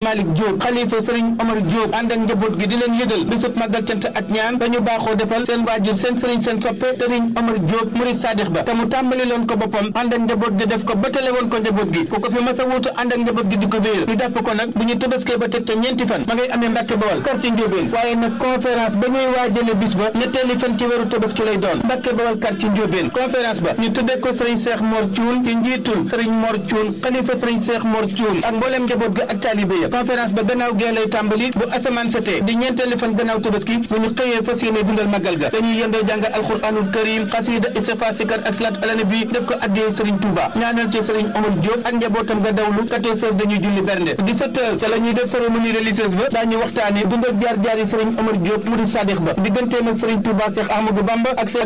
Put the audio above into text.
Malick Diop xalifa sëriñ Omar Diop ànd ak njaboot gi di leen yëgal bisub màggal cant ak ñaan dañu baaxoo defal seen waajur seen sëriñ seen soppe sëriñ Omar Diop murid sadix ba te mu tàmbali loon ko boppam ànd ak njaboot gi def ko batale woon ko njaboot gi ku ko fi mas a wuutu ànd ak njaboot gi di ko wéyal ñu jàpp ko nag bu ñu tëbaskee ba teg ca ñeenti fan ma ngay amee Mbàkke Bawal quartier Ndiobène waaye nag conférence ba ñuy waajale bis ba ñetteeli fan ci weeru tëbaski lay doon Mbàkke Bawal quartier Ndiobène conférence ba ñu tuddee ko sëriñ Cheikh Mor Thioune ci njiitul sëriñ Mor Thioune xalifa sëriñ Cheikh Mor Thioune ak mbooleem njaboot gi ak taalibe ya conférence ba gannaaw gee lay tàmbali bu asamaan setee di ñeenteeli fan gannaaw tëbaski bu ñu xëyee fas yéene dundal magal ga dañuy yendoo jàngal alxuraanul karim xasida istighfar sikar ak salaat ala nabi def ko addee sëriñ Touba ñaanal ci sëriñ Omar Diop ak njabootam ga dawlu 14 heures dañuy julli bernde 17 heures ca la ñuy def cérémonie religieuse ba daañu waxtaane dund ak jaar jaar yi sëriñ Omar Diop murid sadix ba digganteem ak sëriñ Touba Cheikh Ahmadou Bamba ak seen